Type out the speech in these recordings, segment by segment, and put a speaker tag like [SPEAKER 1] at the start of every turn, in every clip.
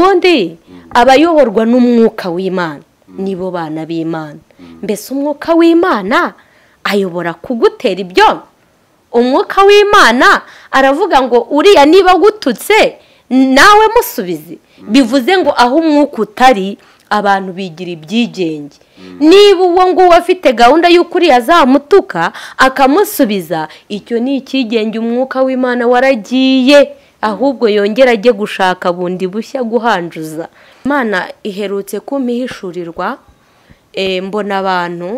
[SPEAKER 1] kandi abayoborwa n'umwuka w'imana nibo bana b'imana mbese umwuka w'imana ayobora kugutera ibyo umwuka w'imana aravuga ngo uriya niba agututse nawe musubize bivuze ngo aho umwuka utari abantu bigira ibyigenge niba uwo nguwo afite gahunda y'uko uriya azamutuka akamusubiza icyo ni icyigenge umwuka w'imana waragiye ahubwo yongera ajye gushaka bundi bushya guhanjuza imana iherutse kumihishurirwa mbona abantu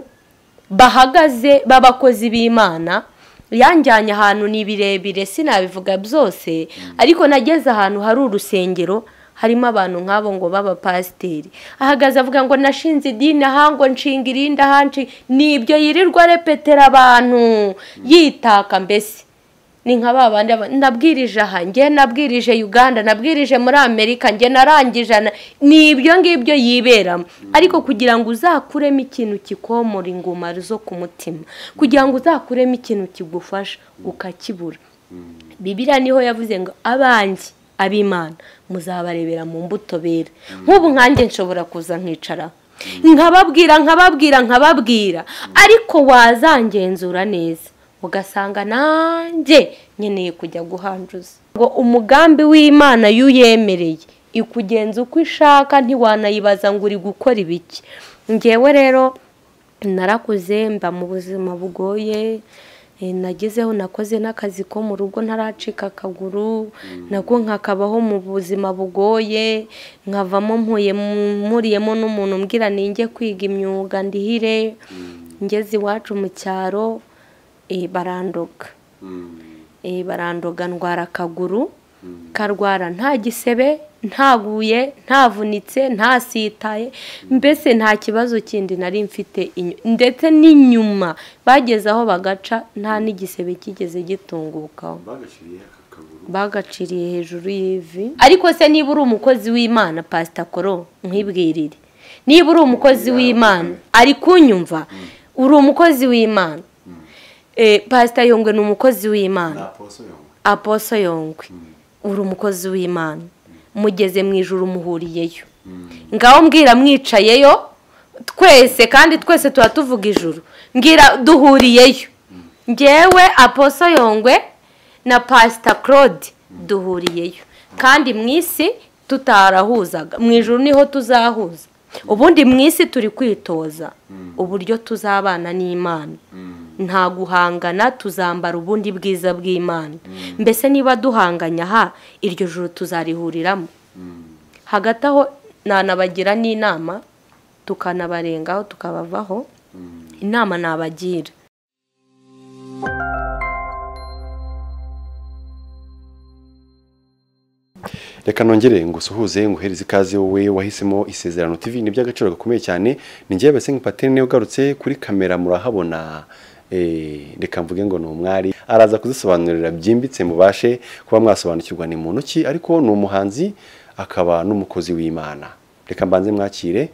[SPEAKER 1] bahagaze b'abakozi b'imana yanjyanye ahantu ni birebire sinabivuga byose ariko nageze ahantu hari urusengero harimo abantu nk'abo ngo b'abapasiteri ahagaze avuga ngo nashinze idini aha ngo nshinga irindi ahanshi ni ibyo yirirwa repetera abantu yitaka mbese ni nka ba bandi nabwirije aha njye nabwirije uganda nabwirije muri amerika njye narangije ni ibyo ngibyo yiberamo ariko kugira ngo uzakuremo ikintu kikomora ingoma zo ku mutima kugira ngo uzakuremo ikintu kigufasha ukakibura bibiriya niho yavuze ngo abanjye ab'imana muzabarebera mu mbuto bera nk'ubu nkanjye nshobora kuza nkicaraho nkababwira nkababwira nkababwira ariko wazangenzura neza ugasanga nanjye nkeneye kujya guhanjuza ngo umugambi w'imana iyo uyemereye ikugenza uko ishaka ntiwanayibaza ngo uri gukora ibiki ngewe rero narakuze mba mu buzima bugoye nagezeho nakoze n'akazi ko mu rugo ntaracika akaguru nabwo nkakabaho mu buzima bugoye nkavamo mpuriyemo n'umuntu mbwira ninjye kwiga imyuga ndihire ngeze iwacu mu cyaro barandoga barandoga ndwara akaguru karwara nta gisebe ntaguye ntavunitse ntasitaye mbese nta kibazo kindi nari mfite ndetse n'inyuma bageze aho bagaca nta n'igisebe kigeze gitungukaho bagaciriye hejuru y'ivi ariko se niba uri umukozi w'imana pasitakoro nkwibwirire niba uri umukozi w'imana ari kunyumva uri umukozi w'imana pasita yongwe ni umukozi w'imana aposo yongwe uri umukozi w'imana mugeze mu ijoro umuhuriyeyo ngaho mbwira mwicayeyo twese kandi twese tuba tuvuga ijoro mbwira duhuriyeyo ngewe aposo yongwe na pasita claude duhuriyeyo kandi mu isi tutarahuzaga mu ijoro niho tuzahuza ubundi mu isi turi kwitoza uburyo tuzabana n'imana nta guhangana tuzambara ubundi bwiza bw'imana mbese niba duhanganya aha iryo joro tuzarihuriramo hagati aho nanabagira n'inama tukanabarengaho tukabavaho inama nabagira
[SPEAKER 2] reka nongere ngo usuhuze ngo uhereze ikaze wowe wahisemo isezerano TV ni iby'agaciro gakomeye cyane ni ngewe bese nk'ipatene ugarutse kuri kamera murahabona reka mvuge ngo ni umwari araza kuzisobanurira byimbitse mubashe kuba mwasobanukirwa ni muntu ki ariko ni umuhanzi akaba n'umukozi w'imana reka mbanze mwakire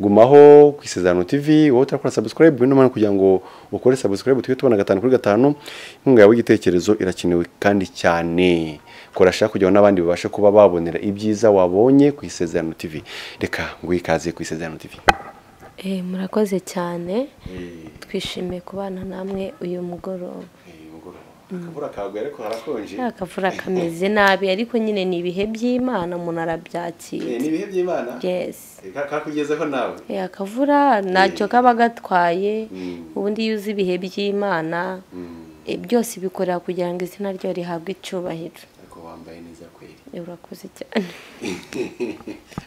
[SPEAKER 2] gumaho ku isezerano TV wowe utakora subscribe n'umwana kugira ngo ukore subscribe tujye tubona gatanu kuri gatanu inkunga yawe y'igitekerezo irakenewe kandi cyane kora shaka kugira ngo n'abandi babashe kuba babonera ibyiza wabonye ku isezerano TV reka ngo ikaze ku isezerano TV
[SPEAKER 1] murakoze cyane twishimiye kubana namwe uyu mugoroba akavura kameze nabi ariko nyine ni ibihe by'imana umuntu arabyakira
[SPEAKER 2] ni ibihe by'imana kakugezeho nawe
[SPEAKER 1] akavura ntacyo kaba gatwaye ubundi iyo uzi ibihe by'imana byose bikorera kugira ngo izina ryo rihabwe icyubahiro
[SPEAKER 2] wambaye neza kweri
[SPEAKER 1] urakoze cyane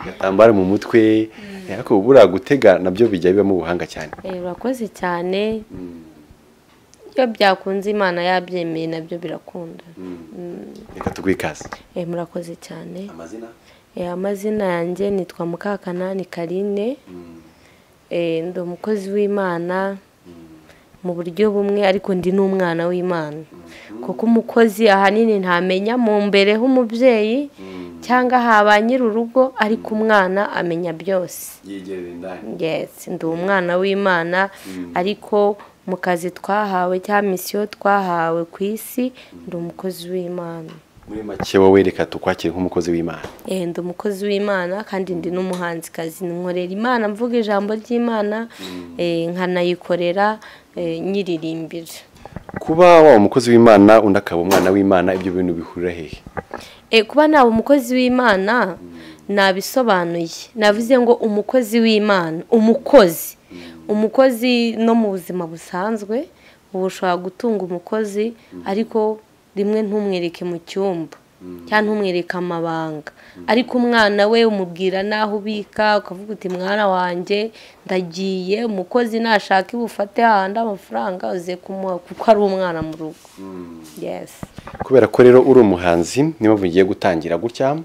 [SPEAKER 2] agatambaro mu mutwe ariko buriya gutega nabyo bijya bibamo ubuhanga cyane
[SPEAKER 1] urakoze cyane iyo byakunze imana yabyemeye nabyo birakunda
[SPEAKER 2] reka tuguhe ikaze
[SPEAKER 1] murakoze cyane
[SPEAKER 2] amazina
[SPEAKER 1] amazina yanjye nitwa mukakanani karine ndi umukozi w'imana mu buryo bumwe ariko ndi n'umwana w'imana kuko umukozi ahanini ntamenya mu mbere h'umubyeyi cyangwa haba nyir'urugo ariko umwana amenya byose ndi umwana w'imana ariko mu kazi twahawe cyangwa misiyo twahawe ku isi ndi umukozi w'imana
[SPEAKER 2] muri make wowe reka tukwakire nk'umukozi w'imana
[SPEAKER 1] Eh, ndi umukozi w'imana kandi ndi n'umuhanzikazi nkorera imana mvuga ijambo ry'imana eh, nkanayikorera eh, nyiririmbira
[SPEAKER 2] kuba waba umukozi w'imana undi akaba umwana w'imana ibyo bintu bihurira hehe
[SPEAKER 1] Eh, kuba naba umukozi w'imana nabisobanuye navuze ngo umukozi w'imana umukozi umukozi no mu buzima busanzwe uba ushobora gutunga umukozi ariko rimwe ntumwereke mu cyumba cyangwa ntumwereke amabanga ariko umwana we umubwira n'aho ubika ukavuga uti mwana wanjye ndagiye umukozi nashaka ibufate hahandi amafaranga uze kumuha kuko ari umwana mu rugo yesi
[SPEAKER 2] kubera ko rero uri umuhanzi niba ugiye gutangira gutya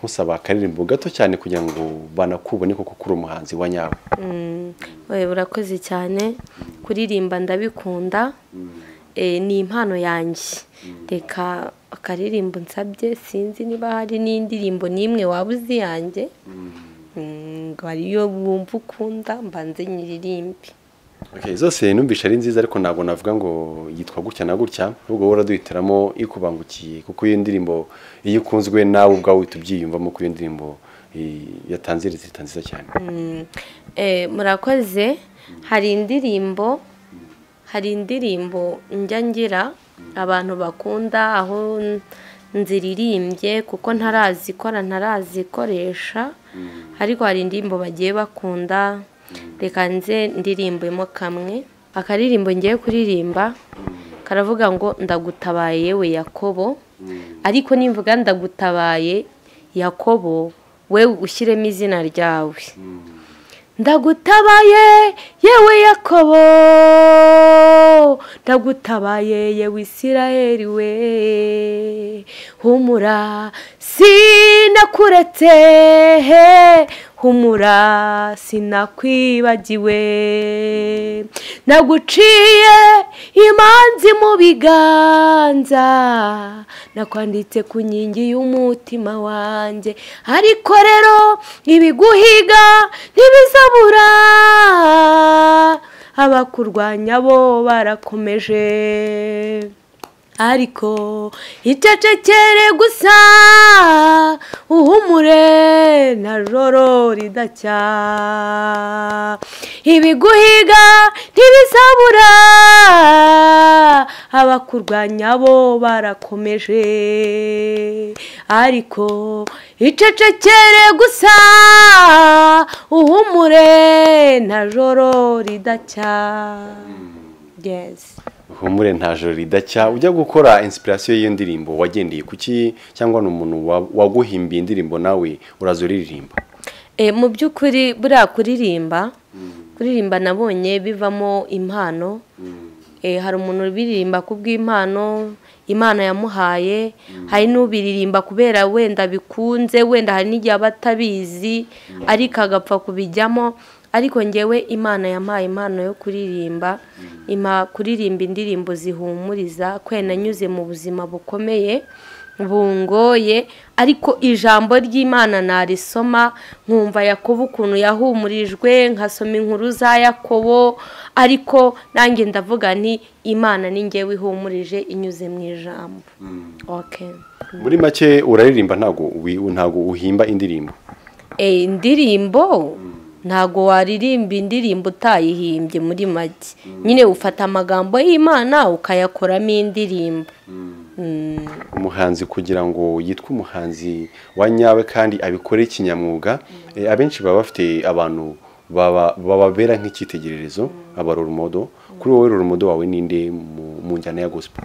[SPEAKER 2] nkusaba akaririmbo gato cyane kugira ngo banakubone koko ko uri umuhanzi wa nyawe
[SPEAKER 1] we urakoze cyane kuririmba ndabikunda Eh, ni impano yanjye reka akaririmbo nsabye sinzi niba hari n'indirimbo n'imwe waba uzi yanjye Mm, ngo ariyo wumva ukunda mbanze nyiririmbe
[SPEAKER 2] Okay, zose numvisha ari nziza ariko ntabwo navuga ngo yitwa gutya na gutya ahubwo wowe uraduhitiramo ikubangukiye kuko iyo ndirimbo iyo ikunzwe nawe ubwawe uhita ubyiyumvamo ko iyo ndirimbo eh, yatanze leta nziza cyane
[SPEAKER 1] Eh, murakoze hari indirimbo hari indirimbo njya ngira abantu bakunda aho nziririmbye kuko ntarazikora ntarazikoresha ariko hari indirimbo bagiye bakunda reka nze ndirimbemo kamwe akaririmbo ngiye kuririmba karavuga ngo ndagutabaye yewe yakobo ariko nimvuga ndagutabaye yakobo wewe ushyiremo izina ryawe ndagutabaye yewe yakobo ndagutabaye yewe isiraheli we humura sinakuretse he humura sinakwibagiwe naguciye imanzi mu biganza nakwanditse ku nkingi y'umutima wanjye ariko rero ibiguhiga ntibizabura abakurwanya bo barakomeje ariko icecekere gusa uhumure na joro ridacya ibiguhiga ntibizabura abakurwanya bo barakomeje ariko icecekere gusa uhumure na joro ridacya yes.
[SPEAKER 2] humure nta joro ridacya ujya gukora inspiration y'iyo ndirimbo wagendeye ku ki cyangwa ni umuntu wa- waguhimbiye indirimbo nawe uraza uriririmba
[SPEAKER 1] Eh, mu by'ukuri buriya kuririmba kuririmba nabonye bivamo impano Eh, hari umuntu ubiririmba ku bw'impano imana yamuhaye hari n'ubiririmba kubera wenda bikunze wenda hari n'igihe aba atabizi ariko agapfa kubijyamo ariko ngewe imana yampaye impano yo kuririmba impa kuririmba indirimbo zihumuriza kwe nanyuze mu buzima bukomeye bungoye ariko ijambo ry'imana narisoma nkumva yakobo ukuntu yahumurijwe nkasoma inkuru za yakobo ariko nanjye ndavuga nti imana ni ngewe ihumurije inyuze mu ijambo Okay.
[SPEAKER 2] muri make uraririmba ntago wi- ntago uhimba indirimbo
[SPEAKER 1] Eh, indirimbo ntago waririmba indirimbo utayihimbye muri make nyine ufata amagambo y'imana ukayakoramo indirimbo Mm.
[SPEAKER 2] umuhanzi kugira ngo yitwe umuhanzi wa nyawe kandi abikore kinyamwuga eh, abenshi baba bafite abantu baba- bababera nk'icyitegererezo aba rumodo kuri wowe rumodo wawe ninde mu- mu njyana ya gospel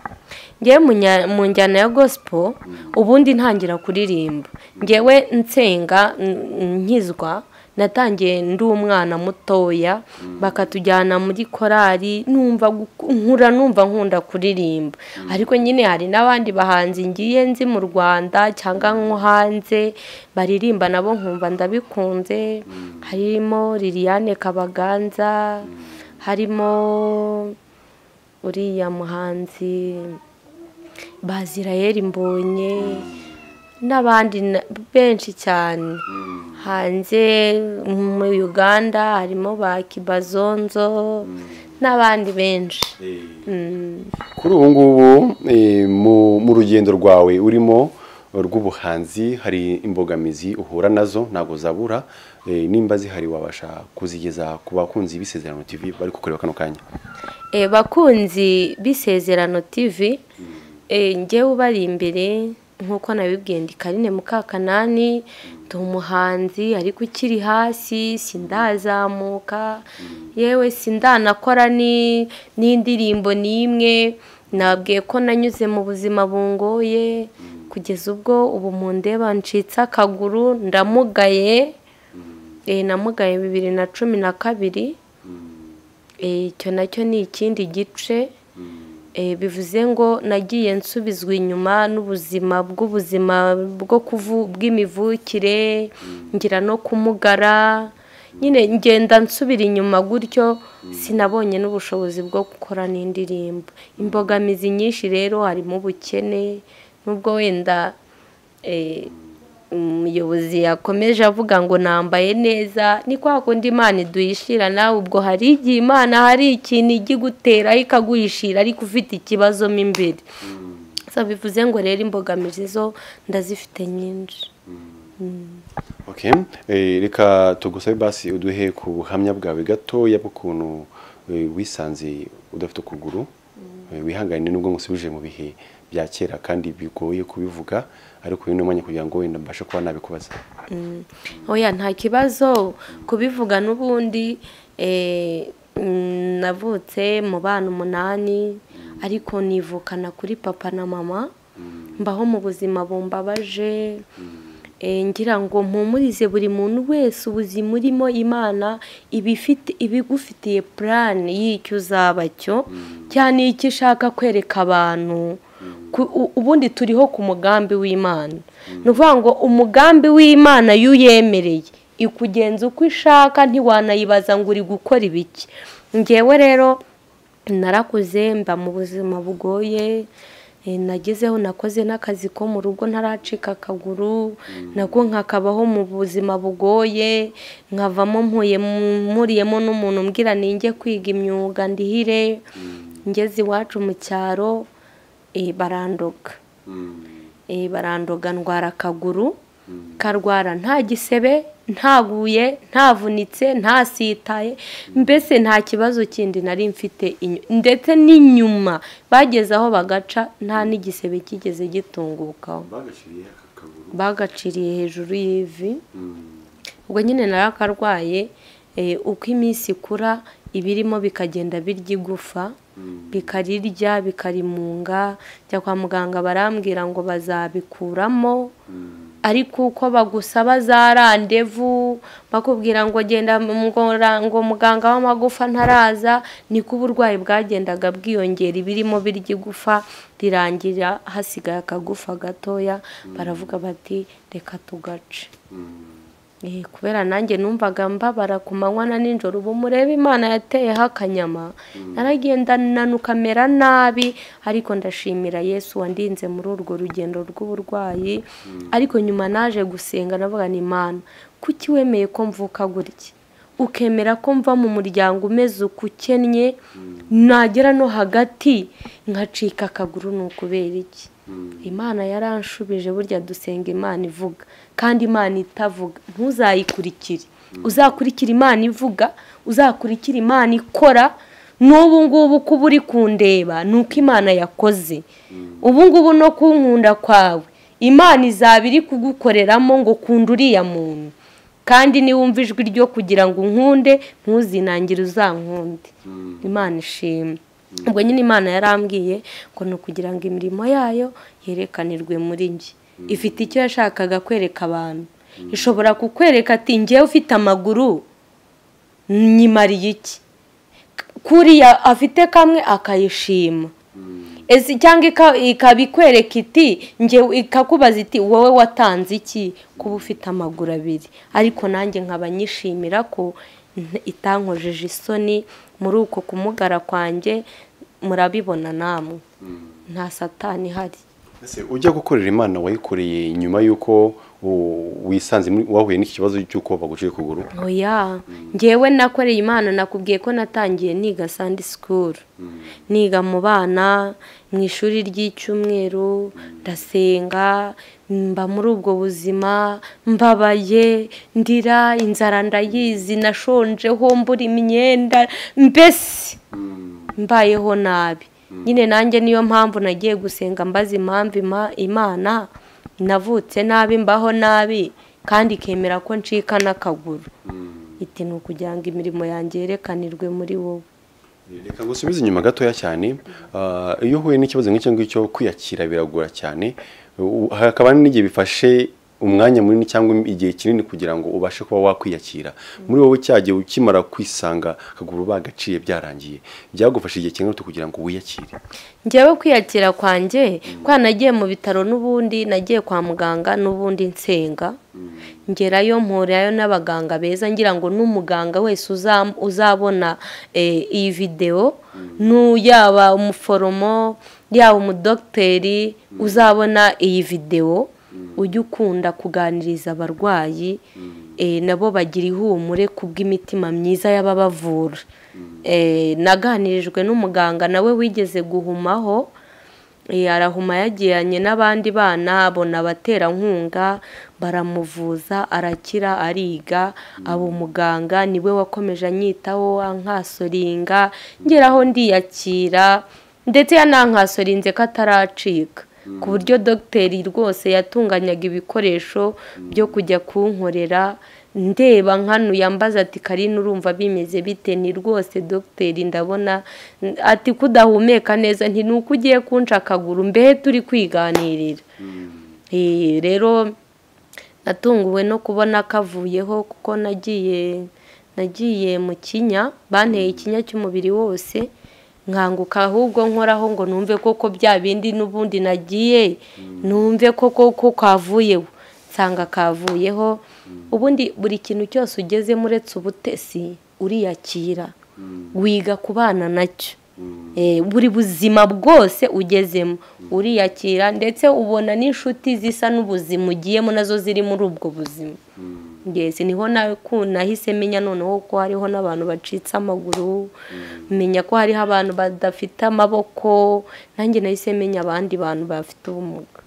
[SPEAKER 1] ngewe mu nya- mu njyana ya gospel ubundi ntangira kuririmba ngewe nsenga n- nkizwa natangiye ndi umwana mutoya bakatujyana muri korali numva gu- nkura numva nkunda kuririmba ariko nyine hari n'abandi bahanzi ngiye nzi mu rwanda cyangwa nko hanze baririmba nabo nkumva ndabikunze harimo liliane kabaganza harimo uriya muhanzi bazirayeri mbonye n'abandi na- benshi cyane hanze mu uganda harimo ba kibazonzo n'abandi benshi
[SPEAKER 2] kuri ubu ngubu eh, mu- mu rugendo rwawe urimo rw'ubuhanzi hari imbogamizi uhura nazo ntabwo zabura eh, nimba zihari wabasha kuzigeza ku bakunzi b'isezerano tv bari kukureba kano kanya
[SPEAKER 1] Eh, bakunzi b'isezerano tv eh, njyewe ubari imbere nk'uko nabibwiye ndi karine mukakanani ndi umuhanzi ariko ukiri hasi sindazamuka yewe sindanakora ni- n'indirimbo n'imwe nabwiye ko nanyuze mu buzima bungoye kugeza ubwo ubu mu ndeba ncitse akaguru ndamugaye eh, namugaye bibiri na cumi na kabiri Eh, icyo nacyo ni ikindi gice Eh, bivuze ngo nagiye nsubizwa inyuma n'ubuzima bw'ubuzima bwo kuvu bw'imivukire ngira no kumugara nyine ngenda nsubira inyuma gutyo sinabonye n'ubushobozi bwo gukora n'indirimbo imbogamizi nyinshi rero harimo ubukene n'ubwo wenda eh, umuyobozi yakomeje avuga ngo nambaye neza ni kwa kundi imana iduyishira nawe ubwo hari igihe imana hari ikintu ijya iguteraho ikaguhishira ariko ufite ikibazo mo imbere so bivuze ngo rero imbogamizi zo ndazifite nyinshi
[SPEAKER 2] okay. eh, reka tugusabe basi uduhe ku buhamya bwawe gatoya bw'ukuntu eh, wisanze udafite ukuguru Eh, wihangane nubwo ngusubije mu bihe bya kera kandi bigoye kubivuga ariko uyu ni umwanya kugira ngo wenda mbashe kuba nabikubaza
[SPEAKER 1] oya nta kibazo kubivuga n'ubundi eh, mm, navutse mu bana umunani ariko nivukana kuri papa na mama mbaho mu buzima bumbabaje Eh, ngira ngo mpumurize buri muntu wese ubuzima urimo imana ibifite ibigufitiye purani y'icyo uzaba cyo cyane icyo ishaka kwereka abantu Ku- u- ubundi turiho ku mugambi w'imana ni ukuvuga ngo umugambi w'imana iyo uyemereye ikugenza uko ishaka ntiwanayibaza ngo uri gukora ibiki ngewe rero narakuze mba mu buzima bugoye eh, nagezeho nakoze n'akazi ko mu rugo ntaracika akaguru nako nkakabaho mu buzima bugoye nkavamo mpuye mu- mpuriyemo n'umuntu umbwira ninjye kwiga imyuga ndihire ngeze iwacu mu cyaro eh, barandoga Eh, barandoga ndwara akaguru karwara nta gisebe ntaguye ntavunitse ntasitaye mbese nta kibazo kindi nari mfite inyu- ndetse n'inyuma bageze aho bagaca nta n'igisebe kigeze gitungukaho bagaciriye hejuru y'ivi ubwo nyine nawe akarwaye eh, uko iminsi ikura ibirimo bikagenda birya igufa bikarirya bikarimunga njya kwa muganga barambwira ngo bazabikuramo ariko uko bagusaba za randevu bakubwira ngo genda mu ngora- ngo muganga w'amagufa ntaraza niko uburwayi bwagendaga bwiyongera ibirimo birya igufa rirangira hasigaye akagufa gatoya baravuga bati reka tugace Eh, kubera nanjye numvaga mbabara ku manywa na nijoro ubu murebe imana yateyeho akanyama naragenda nanuka mera nabi ariko ndashimira yesu wandinze muri urwo rugendo rw'uburwayi ariko nyuma naje gusenga navuga ni imana kuki wemeye ko mvuka gutya ukemera ko mva mu muryango umeze uko ukennye nagera no hagati nkacika akaguru ni ukubera iki imana yaranshubije burya dusenga imana ivuga kandi imana itavuga ntuzayikurikire uzakurikira imana ivuga uzakurikira imana ikora n'ubu ngubu uko uba uri kundeba ni uko imana yakoze ubu ngubu no kunkunda kwawe imana izaba iri kugukoreramo ngo kunda uriya muntu kandi niwumva ijwi ryo kugira ngo unkunde ntuzinangire uzankunde imana ishimwe ubwo nyine imana yarambwiye ngo ni ukugira ngo imirimo yayo yerekanirwe muri njye ifite icyo yashakaga kwereka abantu ishobora kukwereka ati ngewe ufite amaguru nyimariye iki kuriya afite kamwe akayishima Ese cyangwa ika- ikaba ikwereka iti nge ikakubaza iti wowe watanze iki kuba ufite amaguru abiri ariko nanjye nkaba nyishimira ko nta- itankojeje isoni muri uko kumugara kwanjye murabibona namwe nta satani ihari
[SPEAKER 2] ese ujya gukorera imana wayikoreye nyuma y'uko u- wisanze muri- wahuye n'iki kibazo cy'uko baguciye ukuguru
[SPEAKER 1] oya ngewe nakoreye imana nakubwiye ko natangiye niga sandi sikuru niga mu bana mu ishuri ry'icyumweru ndasenga mba muri ubwo buzima mbabaye ndira inzara ndayizi nashonjeho mbura imyenda mbese mbayeho nabi nyine nanjye niyo mpamvu nagiye gusenga mbaza impamvu ima- imana navutse nabi mbaho nabi kandi ikemera ko ncika n'akaguru iti ni ukugira ngo imirimo yanjye yerekanirwe muri wowe
[SPEAKER 2] reka ngusubize inyuma gatoya cyane Ah, iyo uhuye n'ikibazo nk'icyo ngicyo kwiyakira biragora cyane U- hakaba n'igihe bifashe umwanya munini cyangwa igihe kinini kugira ngo ubashe kuba wakwiyakira muri wowe cyagiye ukimara kwisanga akaguru bagaciye byarangiye byagufashe igihe kingana gute kugira ngo wiyakire
[SPEAKER 1] njyewe kwiyakira kwanjye kwa nagiye mu bitaro n'ubundi nagiye kwa muganga n'ubundi nsenga ngerayo mpurayo n'abaganga beza ngira ngo n'umuganga wese uzam- uzabona eh, iyi videwo nu yaba umuforomo yaba umudogiteri uzabona iyi videwo ujye ukunda kuganiriza abarwayi eh, nabo bagira ihumure kubw'imitima myiza y'ababavura Eh, naganirijwe n'umuganga nawe wigeze guhumaho Eh, arahuma yagiranye n'abandi bana abona abaterankunga baramuvuza arakira ariga aba umuganga niwe wakomeje anyitaho ankasoringa ngeraho ndiyakira ndetse yanankasorinze ko ataracika ku buryo dogiteri rwose yatunganyaga ibikoresho byo kujya kunkorera ndeba nkano yambaza ati karine urumva bimeze bite ni rwose dogiteri ndabona ati kudahumeka neza nti ni uko ugiye kunca akaguru mbehe turi kwiganirira Eh, rero natunguwe no kubona kavuyeho kuko nagiye nagiye mu kinya banteye ikinya cy'umubiri wose nkanguka ahubwo nkoraho ngo numve koko bya bindi n'ubundi nagiye numve koko ko kavuyeho nsanga kavuyeho ubundi buri kintu cyose ugezemo uretse ubutesi uriyakira wiga kubana nacyo Eh, buri buzima bwose ugezemo uriyakira ndetse ubona n'inshuti zisa n'ubuzima ugiyemo nazo ziri muri ubwo buzima Yes, niho nawe ku- nahise menya noneho ko hariho n'abantu bacitse amaguru menya ko hariho abantu badafite amaboko nanjye nahise menya abandi bantu bafite ubumuga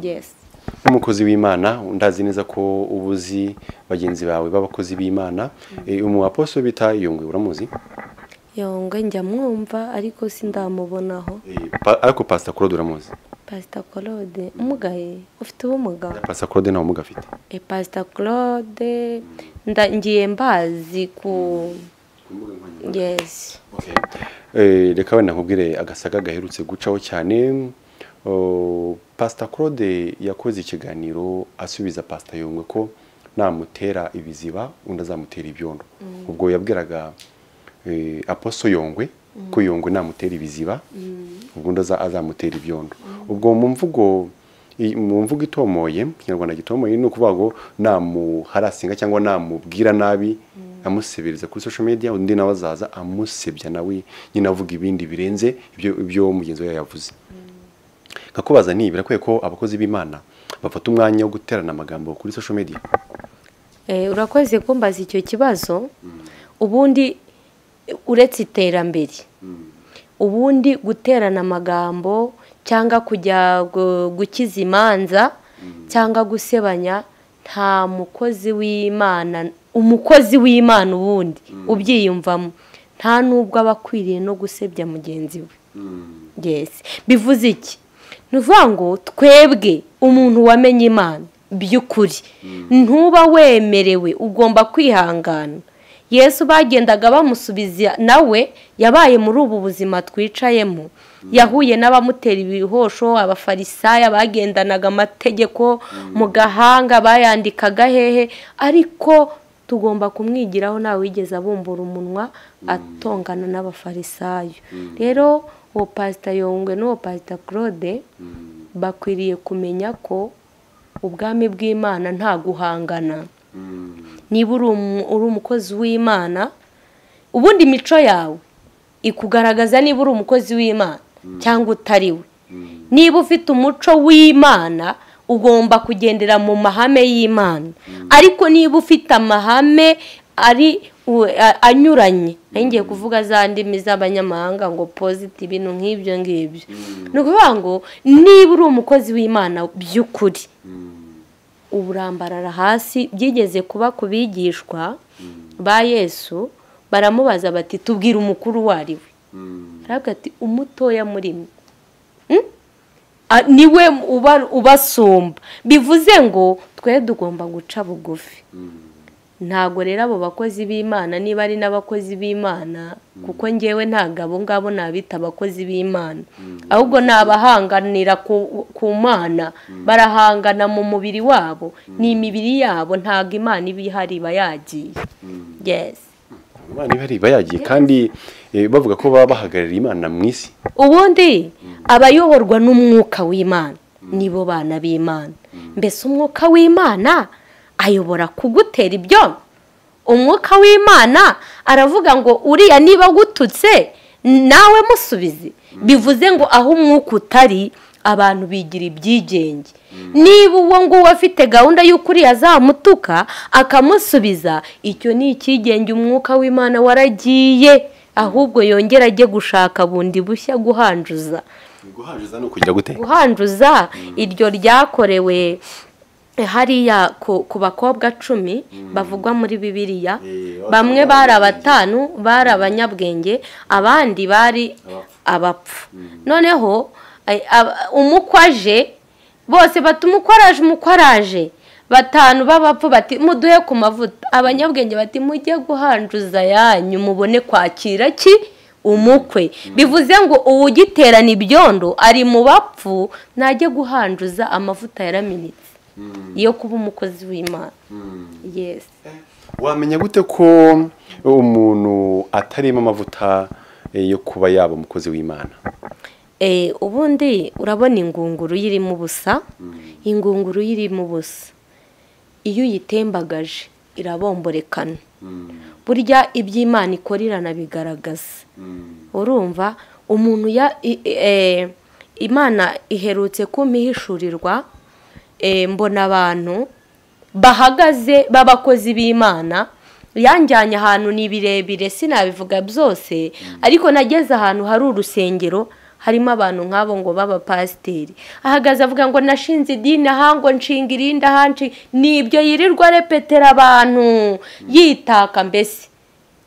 [SPEAKER 1] yes
[SPEAKER 2] nk'umukozi w'imana ndazi neza ko uba uzi bagenzi bawe b'abakozi b'imana Eh, umu aposo bita yongwe uramuzi
[SPEAKER 1] yongwe njya mwumva ariko sindamubonaho
[SPEAKER 2] Eh, pa- ariko pasita claude uramuzi
[SPEAKER 1] pasita claude umugaye ufite ubumuga
[SPEAKER 2] pasita claude ntawe umugafite
[SPEAKER 1] e pasita claude nda- ngiye mbazi ku yes
[SPEAKER 2] Eh, reka wenda nkubwire agasaga gaherutse gucaho cyane Oh, pasita claude yakoze ikiganiro asubiza pasita yungwe ko namutera ibiziba undi azamutera ibyondo ubwo yabwiraga eh, aposo yongwe ko yongwe namutera ibiziba ubwo undi aza- azamutera ibyondo ubwo mu mvugo i- mu mvugo itomoye kinyarwanda gitomoye ni ukuvuga ngo namuharasinga cyangwa namubwira nabi amusebereza kuri social media undi nawe azaza amusebya nawe nyine avuga ibindi birenze ibyo ibyo mugenzi we yavuze nkakubaza nti birakwiye ko abakozi b'imana bafata umwanya wo guterana amagambo kuri social media
[SPEAKER 1] Eh, urakoze kumbaza icyo kibazo ubundi eh, uretse iterambere ubundi guterana amagambo cyangwa kujya gu- gukiza imanza cyangwa gusebanya nta mukozi w'imana umukozi w'imana ubundi ubyiyumvamo nta n'ubwo aba akwiriye no gusebya mugenzi we Yes. bivuze iki ni ukuvuga ngo twebwe umuntu wamenye imana by'ukuri ntuba wemerewe ugomba kwihangana yesu bagendaga bamusubiza nawe yabaye muri ubu buzima twicayemo yahuye n'abamutera ibihosho abafarisayo bagendanaga amategeko mu gahanga bayandikaga hehe ariko tugomba kumwigiraho ntawe wigeze abumbura umunwa atongana n'abafarisayo rero uwo pasita yongwe n'uwo pasita claude bakwiriye kumenya ko ubwami bw'imana nta guhangana niba uri umu- uri umukozi w'imana ubundi imico yawe ikugaragaza niba uri umukozi w'imana cyangwa utari we niba ufite umuco w'imana ugomba kugendera mu mahame y'imana ariko niba ufite amahame ari u- a- anyuranye nari ngiye kuvuga za ndimi z'abanyamahanga ngo poziti ibintu nk'ibyo ngibyo ni ukuvuga ngo niba uri umukozi w'imana by'ukuri uburambarara hasi byigeze kuba ku bigishwa ba yesu baramubaza bati tubwire umukuru uwo ari we arabwira ati umutoya muri mwe Hmm? Ah, niwe uba- ubasumba bivuze ngo twe tugomba guca bugufi ntabwo rero abo bakozi b'imana niba ari n'abakozi b'imana kuko ngewe ntabwo abo ngabo nabita abakozi b'imana ahubwo ni abahanganira ku- ku mana barahangana mu mubiri wabo ni imibiri yabo ntabwo imana iba ihari iba yagiye yes
[SPEAKER 2] imana iba iba yagiye kandi eh, bavuga ko baba bahagarariye imana mu isi
[SPEAKER 1] ubundi abayoborwa n'umwuka w'imana nibo bana b'imana mbese umwuka w'imana ayobora kugutera ibyo umwuka w'imana aravuga ngo uriya niba agututse nawe musubize bivuze ngo aho umwuka utari abantu bigira ibyigenge niba uwo nguwo afite gahunda y'uko uriya azamutuka akamusubiza icyo ni icyigenge umwuka w'imana waragiye ahubwo yongera ajye gushaka bundi bushya guhanjuza
[SPEAKER 2] guhanjiza ni ukugira gute
[SPEAKER 1] guhanjuza iryo ryakorewe hariya ku ku bakobwa cumi bavugwa muri bibiliya
[SPEAKER 2] Eh,
[SPEAKER 1] bamwe
[SPEAKER 2] abakobwa
[SPEAKER 1] bari
[SPEAKER 2] b'abanyabwenge.
[SPEAKER 1] abatanu bari abanyabwenge abandi bari abapfu noneho ay- ab- umukwaje bose bati umukwaraje umukwaraje batanu b'abapfu bati muduhe ku mavuta abanyabwenge bati mujye guhanjuza yanyu mubone kwakira ki umukwe bivuze ngo uwugiterana ibyondo ari mu bapfu ntajye guhanjuza amavuta yaraminitse yo kuba umukozi w'imana yesi
[SPEAKER 2] wamenya gute ko umuntu atarimo amavuta eh, yo kuba yaba umukozi w'imana
[SPEAKER 1] Eh, ubundi urabona ingunguru y'irimo ubusa ingunguru y'irimo ubusa iyo uyitembagaje irabomborekana burya iby'imana ikora iranabigaragaza urumva umuntu ya i- i- eh, imana iherutse kumihishurirwa eh, mbona abantu bahagaze b'abakozi b'imana yanjyanye ahantu ni birebire sinabivuga byose ariko nageze ahantu hari urusengero harimo abantu nk'abo ngo b'abapasiteri ahagaze avuga ngo nashinze idini aha ngo nshinga irindi ahanshi ni ibyo yirirwa repetera abantu yitaka mbese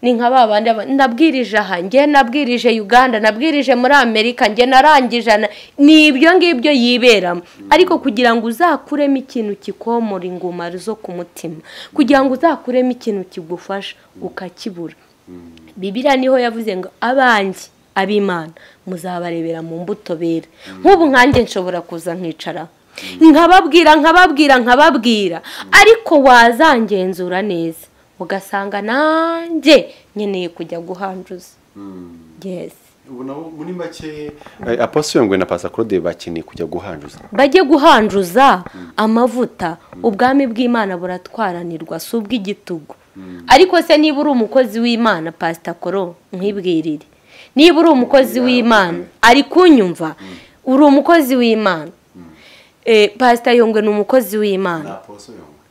[SPEAKER 1] ni nka ba bandi aba- nabwirije aha njye nabwirije uganda nabwirije muri amerika njye narangije na- ni ibyo ngibyo yiberamo ariko kugira ngo uzakuremo ikintu kikomora inguma zo ku mutima kugira ngo uzakuremo ikintu kigufasha ukakibura bibiriya niho yavuze ngo abanjye ab'imana muzabarebera mu mbuto bera nk'ubu nkanjye nshobora kuza nkicara nkababwira nkababwira nkababwira ariko wazangenzura neza ugasanga nanjye nkeneye kujya guhanjuza yesi
[SPEAKER 2] ubu nabo muri make aposiyongwe na pasacrode bakeneye kujya guhanjuza
[SPEAKER 1] bajye guhanjuza amavuta ubwami bw'imana buratwaranirwa si ubw'igitugu ariko se niba uri umukozi w'imana pasita koro nkwibwirire niba uri umukozi w'imana ari kunyumva uri umukozi w'imana Eh, pasita yongwe ni umukozi w'imana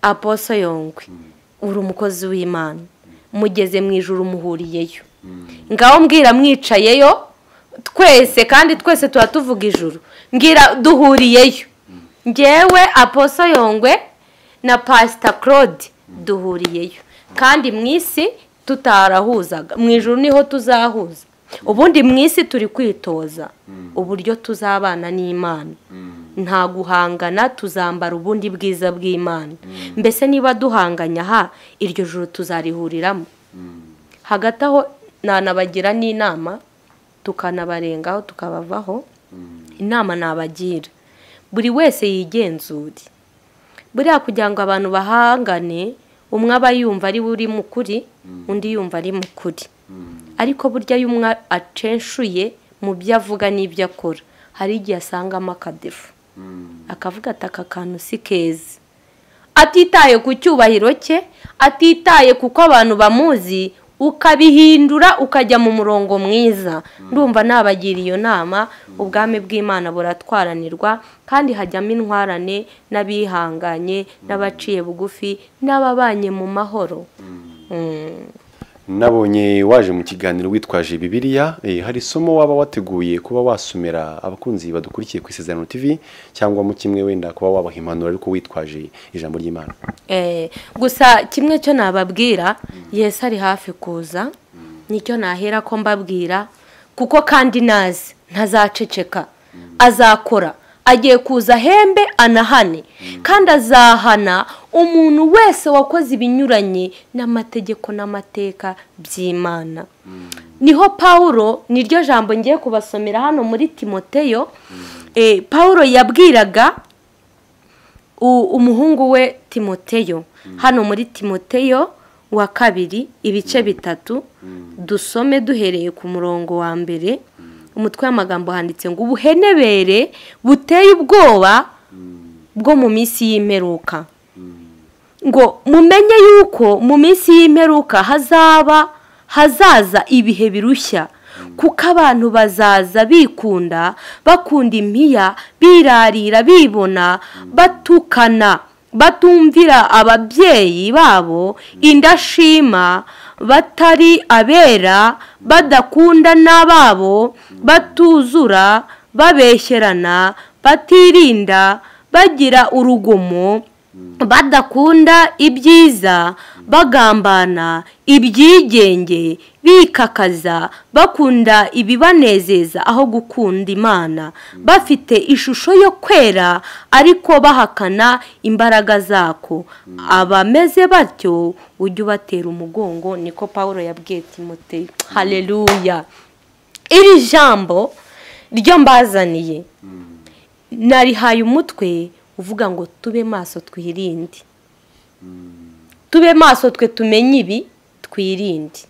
[SPEAKER 1] aposo yongwe uri umukozi w'imana mugeze mu ijoro umuhuriyeyo ngaho mbwira mwicayeyo twese kandi twese tuba tuvuga ijuru mbwira duhuriyeyo ngewe aposo yongwe na pasita claude duhuriyeyo kandi mu isi tutarahuzaga mu ijoro niho tuzahuza ubundi mu isi turi kwitoza uburyo tuzabana n'imana nta guhangana tuzambara ubundi bwiza bw'imana mbese niba duhanganya aha iryo joro tuzarihuriramo hagati aho nanabagira n'inama tukanabarengaho tukabavaho inama nabagira buri wese yigenzure buriya kugira ngo abantu bahangane umwe aba yumva ari we uri mu kuri undi yumva ari mu kuri ariko burya iyo umwe acenshuye mu byo avuga n'ibyo akora hari igihe asangamo akadefu akavuga ati aka kantu si keza atitaye ku cyubahiro cye atitaye kuko abantu bamuzi ukabihindura ukajya mu murongo mwiza ndumva nabagira iyo nama ubwami bw'imana buratwaranirwa kandi hajyamo intwarane n'abihanganye n'abaciye bugufi n'ababanye mu mahoro
[SPEAKER 2] nabonye waje mu kiganiro witwaje bibiliya eh, hari isomo waba wateguye kuba wasomera abakunzi badukurikiye ku isezerano tv cyangwa mu kimwe wenda kuba wabaha impanuro ariko witwaje ijambo ry'imana
[SPEAKER 1] Eh, gusa kimwe cyo nababwira yesu ari hafi kuza nicyo nahera ko mbabwira kuko kandi nazi ntazaceceka azakora agiye kuza ahembe anahane kandi azahana umuntu wese wakoze ibinyuranye n'amategeko n'amateka by'imana niho pawulo niryo jambo ngiye kubasomera hano muri timoteyo Eh, pawulo yabwiraga u- umuhungu we timoteyo hano muri timoteyo wa kabiri ibice bitatu dusome duhereye ku murongo wa mbere umutwe w'amagambo handitse ngo ubuhenebere buteye ubwoba bwo mu minsi y'imperuka ngo mumenye yuko mu minsi y'imperuka hazaba hazaza ibihe birushya kuko abantu bazaza bikunda bakunda impiya birarira bibona batukana batumvira ababyeyi babo indashima batari abera badakunda n'ababo batuzura babeshyerana batirinda bagira urugomo badakunda ibyiza bagambana ibyigenge bikakaza bakunda ibibanezeza aho gukunda imana bafite ishusho yo kwera ariko bahakana imbaraga zako abameze batyo ujye ubatera umugongo niko paul yabwiye timote hareruya iri jambo ryo mbazaniye narihaye umutwe uvuga ngo tube maso twirinde tube maso twe tumenye ibi twirinde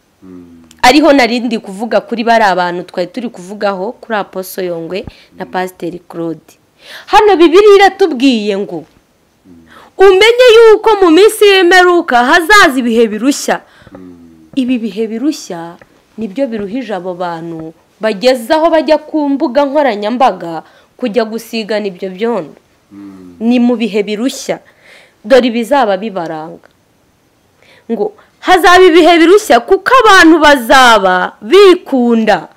[SPEAKER 1] ariho narindi kuvuga kuri bari abantu twari turi kuvugaho kuri aposo yongwe na pasiteri claude hano bibiri iratubwiye ngo umenye yuko mu minsi y'imperuka hazaza ibihe birushya ibi bihe birushya nibyo biruhije abo bantu bageze aho bajya ku mbuga nkoranyambaga kujya gusigana ibyo byondo ni mu bihe birushya dore ibizaba bibaranga ngo hazaba ibihe birushya kuko abantu bazaba bikunda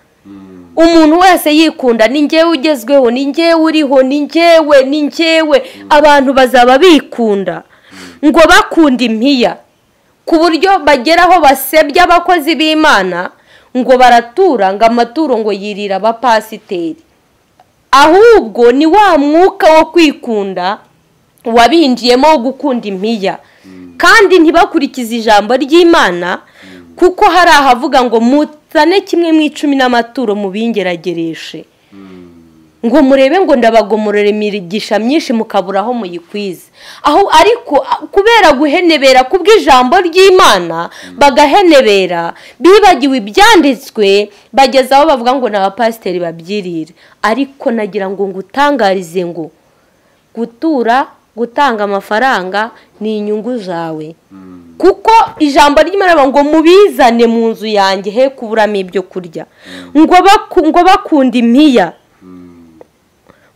[SPEAKER 1] umuntu wese yikunda ni ngewe ugezweho ni ngewe uriho ni ngewe ni ngewe abantu bazaba bikunda ngo bakunda impiya ku buryo bagera aho basebya abakozi b'imana ngo baratura ngo amaturo ngo yirira abapasiteri ahubwo ni wa mwuka wo kwikunda wabinjiyemo wo gukunda impiya kandi ntibakurikize ijambo ry'imana kuko hari ahavuga ngo mutane kimwe mu icumi n'amaturo mubingeragereshe ngo murebe ngo ndabagomorora imigisha myinshi mukabura aho muyikwiza aho ariko a- kubera guhenebera kubw'ijambo ry'imana bagahenebera bibagiwe ibyanditswe bageza aho bavuga ngo ni abapasiteri babyirira ariko nagira ngo ngutangarize ngo gutura gutanga amafaranga ni inyungu zawe kuko ijambo ry'imana ngo mubizane mu nzu yanjye he kuburamo ibyo kurya ngo baku- ngo bakunda impiya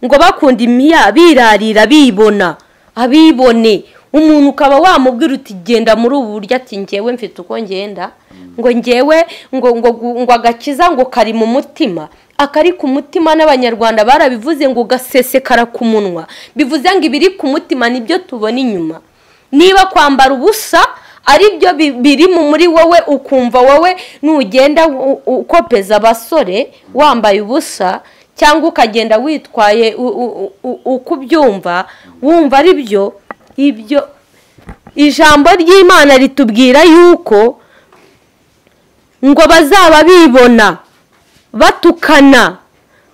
[SPEAKER 1] ngo bakunda impiya birarira bibona abibone umuntu ukaba wamubwira uti genda muri ubu buryo ati ngewe mfite uko ngenda ngo ngewe ngo ngo gu- ngo agakiza ngo kari mu mutima akari ku mutima n'abanyarwanda barabivuze ngo gasesekara ku munwa bivuze ngo ibiri ku mutima nibyo tubona inyuma niba kwambara ubusa aribyo bi- birimo muri wowe ukumva wowe nugenda u- u- ukopeza abasore wambaye ubusa cyangwa ukagenda witwaye u- u- u- uko ubyumva wumva ari byo ibyo ijambo ry'imana ritubwira yuko ngo bazaba bibona batukana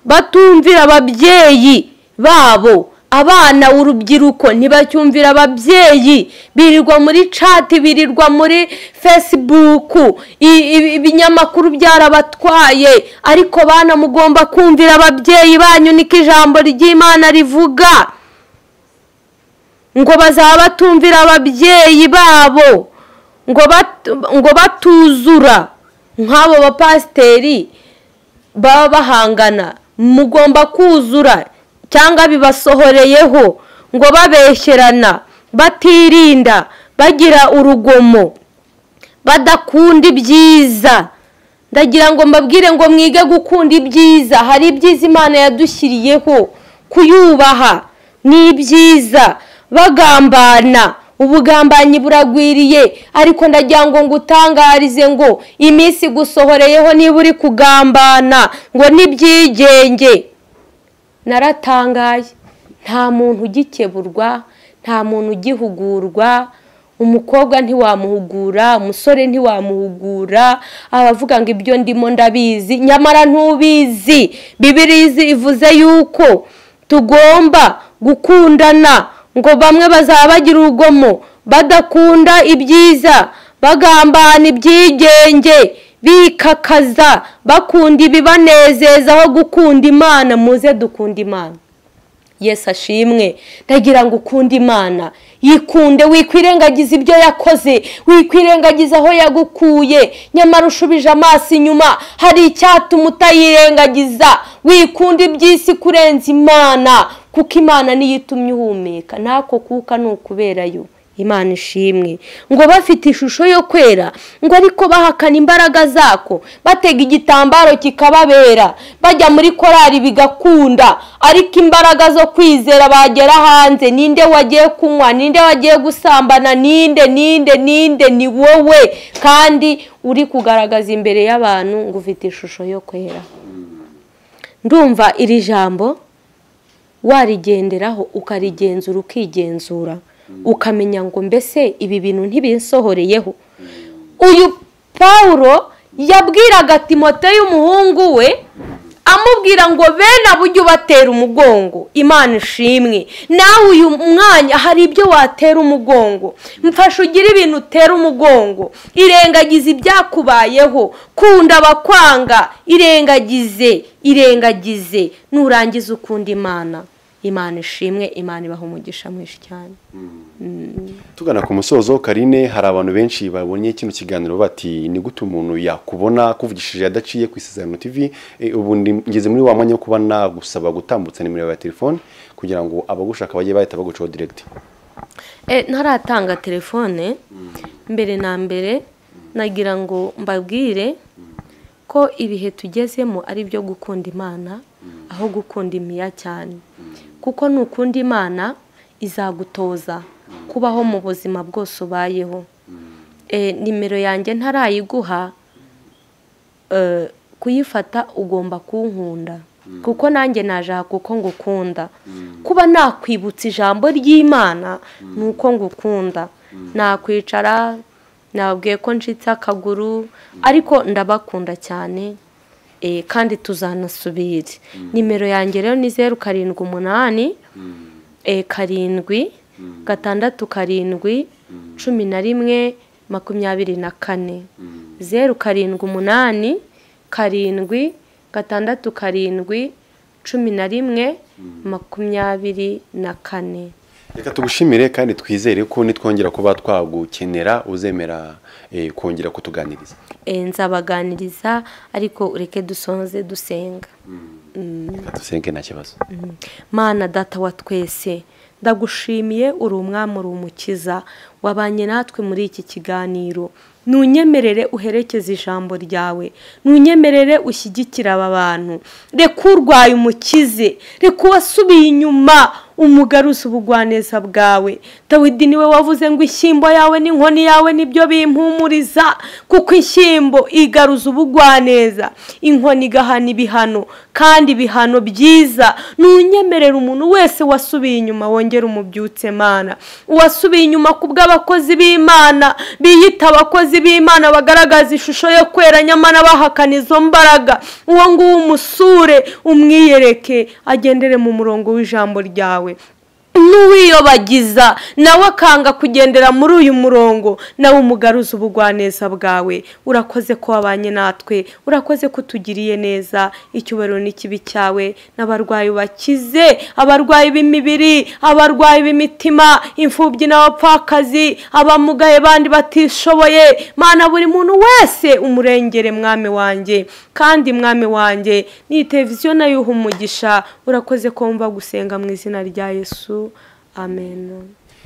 [SPEAKER 1] batumvira ababyeyi babo abana urubyiruko ntibacyumvira ababyeyi birirwa muri cati birirwa muri fesibuku i- i- ibinyamakuru byarabatwaye ariko bana mugomba kumvira ababyeyi banyu niko ijambo ry'imana rivuga ngo bazaba batumvira ababyeyi babo ngo bat- ngo batuzura nk'abo bapasiteri baba bahangana mugomba kuzura cyangwa bibasohoreyeho ngo babeshyerana batirinda bagira urugomo badakunda ibyiza ndagira ngo mbabwire ngo mwige gukunda ibyiza hari ibyiza imana yadushyiriyeho kuyubaha ni ibyiza bagambana ubugambanyi buragwiriye ariko ndagira ngo ngutangarize ngo iminsi gusohoreyeho niba uri kugambana ngo n'ibyigenge naratangaye nta muntu ugikeburwa nta muntu ugihugurwa umukobwa ntiwamuhugura umusore ntiwamuhugura abavuga ngo ibyo ndimo ndabizi nyamara ntubizi bibirizi ivuze yuko tugomba gukundana ngo bamwe bazaba bagira urugomo badakunda ibyiza bagambana ibyigenge bikakaza bakunda ibibanezeza aho gukunda imana muze dukunda imana Yesu ashimwe ndagira ngo ukunde imana yikunde wikwirengagiza ibyo yakoze wikwirengagiza aho yagukuye nyamara ushubije amaso inyuma hari icyatuma utayirengagiza wikunda iby'isi kurenza imana kuko imana niyo itumye uhumeka n'ako kuka ni ukuberayo imana ishimwe ngo bafite ishusho yo kwera ngo ariko bahakana imbaraga zako batega igitambaro kikababera bajya muri korari bigakunda ariko imbaraga zo kwizera bagera hanze ninde wagiye kunywa ninde wagiye gusambana ninde ninde ninde ni wowe kandi uri kugaragaza imbere y'abantu ngo ufite ishusho yo kwera ndumva iri jambo warigenderaho ukarigenzura ukigenzura ukamenya ngo mbese ibi bintu ntibinsohoreyeho uyu paul yabwiraga timote y'umuhungu we amubwira ngo bene abo ujye ubatera umugongo imana ishimwe nawe uyu mwanya hari ibyo watera umugongo mfashe ugire ibintu utera umugongo irengagize ibyakubayeho kunda abakwanga irengagize irengagize nurangiza ukunda imana imana ishimwe imana ibaha umugisha mwinshi cyane
[SPEAKER 2] tugana ku musozo karine hari abantu benshi babonye kino kiganiro bati ni gute umuntu yakubona kuvugishije adaciye ku isezerano tv ubu ngeze muri wa mwanya wo kuba nagusaba gutambutsa nimero ya telefone kugira ngo abagushaka bajye bahita bagucaho direkiti
[SPEAKER 1] ntaratanga telefone mbere na mbere nagira ngo mbabwire ko ibihe tugezemo ari ibyo gukunda imana aho gukunda imiya cyane kuko nukunda imana izagutoza kubaho mu buzima bwose ubayeho nimero yanjye ntarayiguha kuyifata ugomba kunkunda kuko nanjye najya kuko ngukunda kuba nakwibutsa ijambo ry'imana ni uko ngukunda nakwicara nababwiye ko ncitse akaguru ariko ndabakunda cyane kandi tuzanasubire nimero yanjye rero ni zeru karindwi umunani karindwi gatandatu karindwi cumi na rimwe makumyabiri na kane zeru karindwi umunani karindwi gatandatu karindwi cumi na rimwe makumyabiri na kane
[SPEAKER 2] reka tugushimire kandi twizere ko nitwongera kuba twagukenera uzemera kongera kutuganiriza
[SPEAKER 1] nzabaganiriza ariko ureke dusonze dusenga
[SPEAKER 2] dusenge nta kibazo
[SPEAKER 1] mana data wa twese ndagushimiye uri umwami uri umukiza wabanye natwe muri iki kiganiro ntunyemerere uherekeze ijambo ryawe ntunyemerere ushyigikire aba bantu reka urwaye umukize reka uwasubiye inyuma umugaruza ubugwaneza bwawe dawidi niwe wavuze ngo ishyimbo yawe n'inkoni yawe nibyo bimpumuriza kuko ishyimbo igaruza ubugwaneza inkoni igahana ibihano kandi ibihano byiza ntunyemerere umuntu wese wasubiye inyuma wongera umubyutse mana uwasubiye inyuma ku bw'abakozi b'imana biyita abakozi b'imana bagaragaza ishusho yo kwera nyamara bahakana izo mbaraga uwo nguwo umusure umwiyereke agendere mu murongo w'ijambo ryawe n'uwiyobagiza nawe akanga kugendera muri uyu murongo nawe umugaruza ubugwaneza bwawe urakoze ko wabanye natwe urakoze ko utugiriye neza icyubahiro n'ikibi cyawe n'abarwayi bakize abarwayi b'imibiri abarwayi b'imitima imfubyi n'abapfakazi abamugaye bandi batishoboye mana buri muntu wese umurengere mwami wanjye kandi mwami wanjye n'iyi televiziyo nayo uha umugisha urakoze ko wumva gusenga mu izina rya yesu amen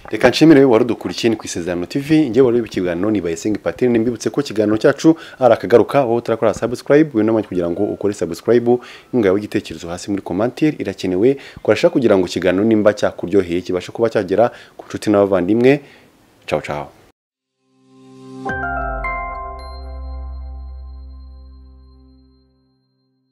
[SPEAKER 2] reka nshimire wowe wari udukurikiye ni ku isezerano tv njyewe wari uri ikiganiro ni bayisenga patine nimbibutse ko ikiganiro cyacu ari akagaruka wowe utarakora subscribe winama kugira ngo ukore subscribe ingawe igitekerezo hasi muri commentaire irakenewe kurasha kugira ngo ikiganiro nimba cyakuryoheye kibashe kuba cyagera ku nshuti n'abavandimwe ciao ciao